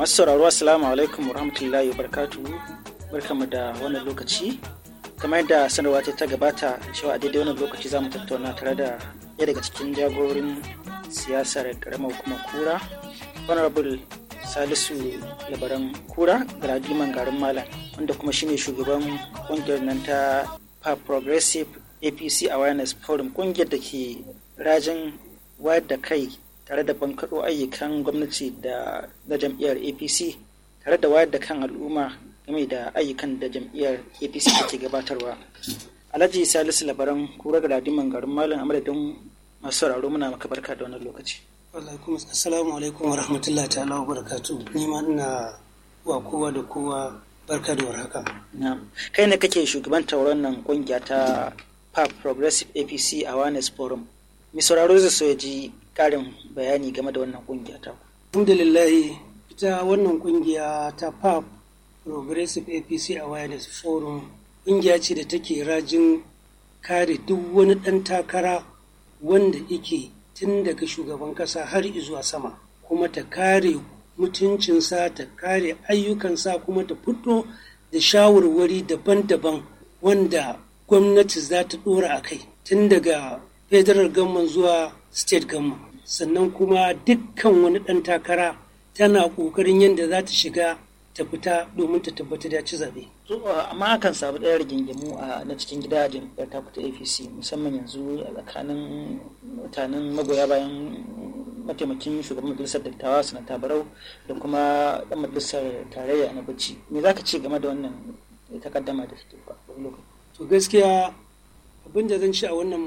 masu sauraro assalamu alaikum warahmatullahi wabarakatuhu barkamu da wannan lokaci kamar yadda sanarwa ta ta gabata cewa a daidai wannan lokaci za mu tattauna tare da ɗaya daga cikin jagorin siyasar karamar hukumar kura honorable salisu labaran kura galadiman garin malam wanda kuma shine shugaban kungiyar nan ta pa progressive apc awareness forum kungiyar da ke rajin wayar da kai tare da bankaɗo ayyukan gwamnati da na jam'iyyar apc tare da wayar da kan al'umma game da ayyukan da jam'iyyar apc take gabatarwa alhaji salisu labaran kura galadiman garin malam a madadin masu sauraro muna maka barka da wannan lokaci alaikum assalamu alaikum wa rahmatullahi ta'ala wa barakatu ni ma ina wa kowa da kowa barka da warhaka kai ne kake shugabantar wannan kungiya ta pap progressive apc awareness forum mai sauraro zai so ya ji karin bayani game da wannan kungiya ta alhamdulillah ita wannan kungiya ta pap progressive apc awareness forum kungiya ce da take rajin kare duk wani ɗan takara wanda yake tun daga shugaban kasa har zuwa sama kuma ta kare mutuncinsa ta kare ayyukansa kuma ta fito da shawarwari daban-daban wanda gwamnati za ta dora a kai tun daga federal government zuwa state government sannan kuma dukkan wani ɗan takara tana ƙoƙarin yadda za ta shiga ta fita domin ta tabbatar da ci zaɓe. amma akan samu ɗaya rigingimu a na cikin gida jam'iyyar ta fita apc musamman yanzu a tsakanin mutanen magoya bayan mataimakin shugaban majalisar dattawa sanata barau da kuma ɗan majalisar tarayya na bacci me za ka ce game da wannan takaddama da take lokaci to gaskiya abin da zan ci a wannan